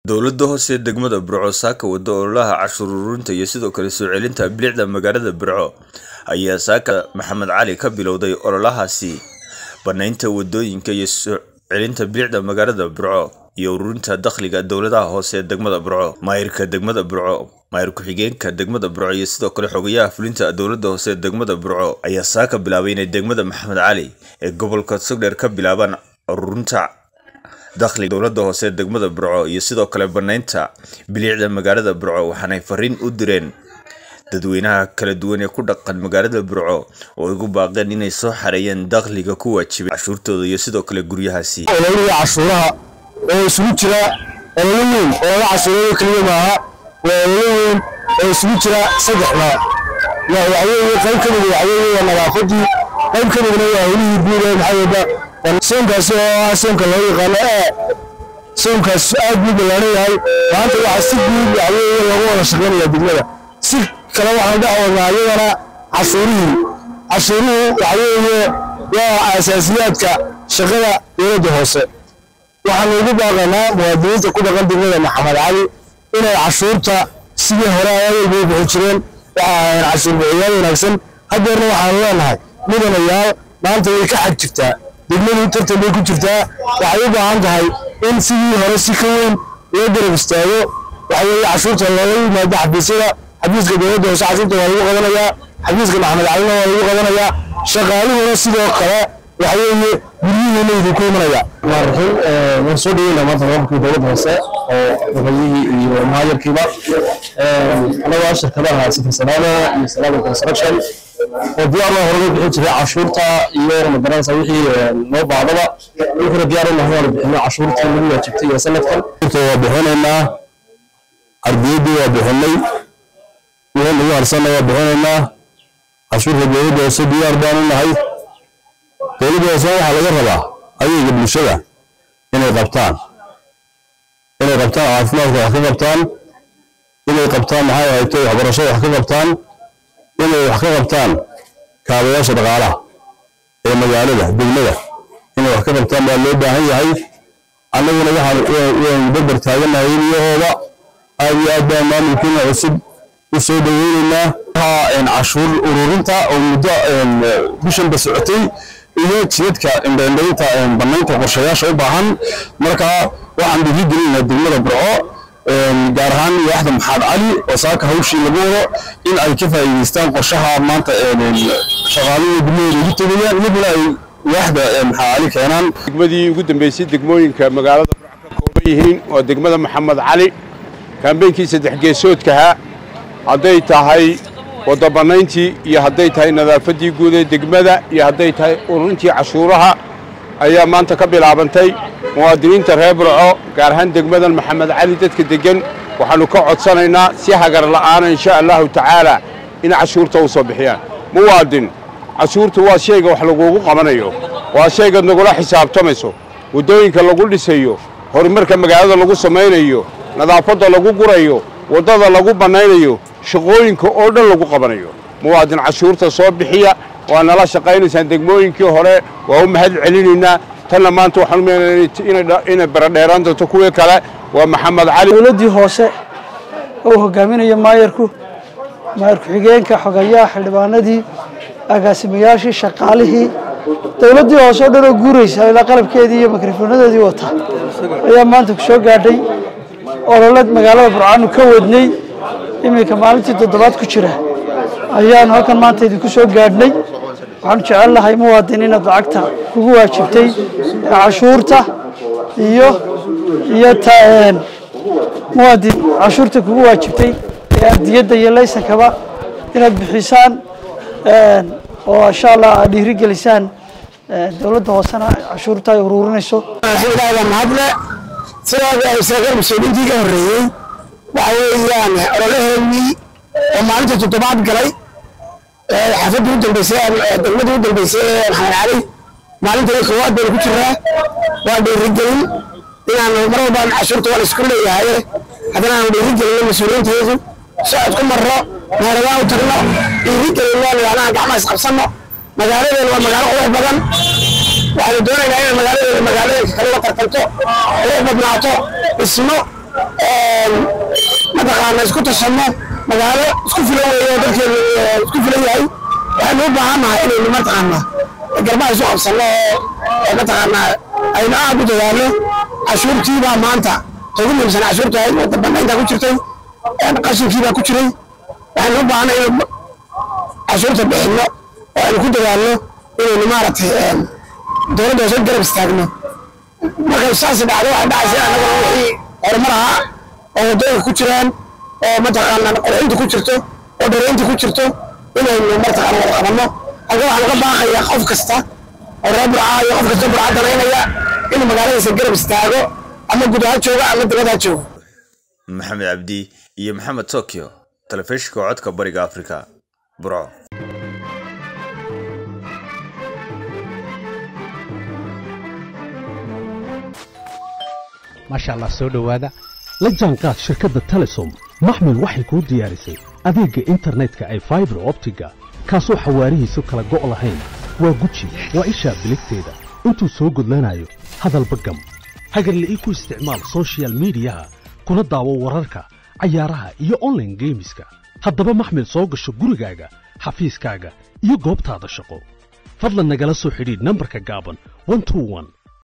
dowladda hoose ee degmada burco saaka wada ololaha cashuur ururinta iyo sidoo kale soo celinta bilicda magaalada burco ayaa saaka maxamed cali ka bilowday ololahaasi banaynta wadooyinka iyo soo celinta bilicda magaalada burco iyo ururinta dakhliga dowladaha hoose ee degmada burco maayirka degmada burco maayir ku-xigeenka degmada burco iyo sidoo kale xogayaha fulinta dowladda hoose ee degmada burco ayaa saaka bilaabay inay degmada maxamed cali ee gobolka sogdheer ka bilaabaan ururinta dakhliga dowladda hoose ee degmada burco iyo sidoo kale banaynta bilicda magaalada burco waxaanay fariin u direen dadweynaha kala duwan ee ku dhaqan magaalada burco oo igu baaqeen inay soo xareeyeen dakhliga ku waajibay cashuurtooda iyo sidoo kale guryahaasi ololiga cashuuraha oo isugu jira ololo weyn ololo cashuurada keliya maaha waa ololo weyn oo isugu jira saddex nooc waxaweeye qayb ka mida waxaweeye waa nadaafadii qayb ka midna waa howlihii guud ee maxaa wada soonkaasi oo ah soonka loo yaqaano ee soonkaas aad buu ballaaran yahay maanta waxaa si guud waxaweeye loogu wada shaqaynaya degmada si kale waxaan dhex wadnaa iyadana cashuurihii cashuuruhu waxaweeye waa asaasiyaadka shaqada dowladda hoose waxaanu ugu baaqaynaa muwaadiniinta ku dhaqan degmada maxamed cali inay cashuurta sidii hore awalba u bixin jireen waxa ahayn cashuur bixiyaal wanaagsan haddeerna waxaanu leenahay mudanayaal maanta way ka xag jirtaa degmadu tartan bay ku jirtaa waxay u baahan tahay in sidii hore si ka weyn loo garab istaago waxaweeye cashuurta looga yimaado xafiisyada xafiiska dowladda hoose cashuurta waa lagu qabanayaa xafiiska maxamed calina waa lagu qabanayaa shaqaaluhuna sidoo kale waxaweeye guryihiina idinku imanaya maarxin waan soo dhaweynaa maanta maamulkii dowladda hoose oo xogeeyihii iyo maayarkiiba anagoo shirkadaha sifirsanaana iyo salaama construction oo diyaar loo horga bixin jiray cashuurta iyo magaranaysa wixii loo baadaba wuxuuna diyaar u nahay waanu bixino cashuurtii lagu waajibtay iyo sanadkan waa bixinaynaa ardiyaddii waa bixinay wixii lagu harsanna waa bixinaynaa cashuurta dowladda hoose diyaar baanu nahay dowladda hoose waxaa laga rabaa adeega bulshada inay qabtaan inay qabtaan caafimaadka wax ka qabtaan inay qabtaan maxay ahayto waxbarashada wax ka qabtaan inay wax ka qabtaan kaabayaasha dhaqaalaha ee magaalada degmada inay wax ka qabtaan baa loo baahan yahay annaguna waxaan waan barbar taaganahay iyahooda aad iyo aad baan maamulkiina cusub u soo dhaweynaynaa cashuur ururinta oo muddo bishanba socotay iyo jidadka indhaindhaynta banaynta qorshayaasha u baahan marka waxaan dhiirigelinaynaa degmada burco gaar ahaan waaxda maxamed cali oo saaka hawshii lagu wado in ay ka faa'iidaystaan qorshaha maanta shaqaaluhu degmadooda ugu tegayaan midna ay waaxda maxamed cali keenaan degmadii ugu dambeysay degmooyinka magaalada burco ka kooban yihiin waa degmada maxamed cali kaambeynkii saddex geesoodkaha hadday tahay wadda bannayntii iyo hadday tahay nadaafaddii guud ee degmada iyo hadday tahay ururintii cashuuraha ayaa maanta ka bilaabantay muwaadiniinta reer burco gaar ahaan degmadan maxamed cali dadka deggan waxaannu ka codsanaynaa si hagar la'aana insha allahu tacaalaa in cashuurta u soo bixiyaan muwaadin cashuurtu waa shayga wax lagugu qabanayo waa shaygaad nagula xisaabtamayso waddooyinka lagu dhisayo horumarka magaalada lagu samaynayo nadaafadda lagu gurayo waddada lagu bannaynayo shaqooyinka oo dhan lagu qabanayo muwaadin cashuurta soo bixiya waa nala shaqaynaysaan degmooyinkii hore waa u mahad celinaynaa tanna maanta waxaan umeenaynaa inay baradheeraan doonto kuwii kale waa maxamed cali dowladdii hoose oo hogaaminayo maayarku maayar ku-xigeenka xogayaha xildhibaanadii agaasimayaashii shaqaalihii dowladdii hoose oo dhan oo guuraysa ilaa qalabkeedii iyo mikrofonadoodii wata ayaa maanta ku soo gaadhay olole magaalada burcaanu ka wadnay iminka maalintii toddobaad ku jira ayaanu halkan maanta idinku soo gaadhnay waxaanu jecel lahay muwaadin inaad lacagta kugu waajibtay ee cashuurta iyo iyo muwaadin cashuurta kugu waajibtay ee ardiyadda iyo laysankaba inaad bixisaan oo insha allah aad dhiirigelisaan dowladda hoosena cashuurta ay ururinayso mahadle sidaa saraakiil mas-uuliyiintii ka horreeyey waxa weeyaan ololaheennii oo maalinta toddobaad galay xaafadii u dambeysay degmadii u dambeysay maxamed cali maalintan koowaad baynu ku jiraa waa dhiirigelin inaanu mar walbaan cashuurta waa la isku leeyahay haddana aanu dhiirigelino mas-uuliyiinteedu socod ku marro meeladaa u tagno dhiirigelino nidhaanaha gacmaha isqabsanno magaaladeenu waa magaalo qurux badan waxaanu doonaynaa inay magaaladeenu magaalooyinka kale la tartanto qurux badnaato dhismo mataqaana isku tashanno magaalo isku filan weeye oo dadkeenu isku filan yahay waxaynu u baahannahay inaynu mataqaana garbaha isu qabsanno oo mataqaana aynu aad u dadaalno cashuurtii baa maanta ugu muhiimsan cashuurta ahayd wadda banaynta ku jirtay qashinkii baa ku jiray waxaynu u baahanay inaynu cashuurta bixinno oo aynu ku dadaalno inaynu maaragtay dowladda hoose garab istaagno markay saasi dhacdo waxay dhacaysa annagana wixii horumar ahaa oo waddooyinka ku jiraan oo mataqaana qurxinta ku jirto oo dhareynta ku jirto inaynu mataqaana wada qabanno halka waxaan uga baaqayaa qof kasta oo reer burca iyo qof kasta burca danaynaya inuu magaaladiisa garab istaago ama guud ha joogo ama dibad ha joogo maxamed cabdi iyo maxamed tokyo telefishinka codka bariga afrika burco maasha allah soo dhowaada la jaanqaad shirkadda telesom maxmil waxay kuu diyaarisay adeegga internetka ay faibar optiga kaasoo xawaarihiisu kala go' lahayn waa guji waa ishaa biligteeda intuu soo gudlanayo hadalba gam hagarla'ii ku isticmaal soshiyal miidiyaha kuna daawo wararka cayaaraha iyo onlaine geemiska haddaba maxmil soo gasho gurigaaga xafiiskaaga iyo goobtaada shaqo fadlan nagala soo xidhiidh nambarka gaaban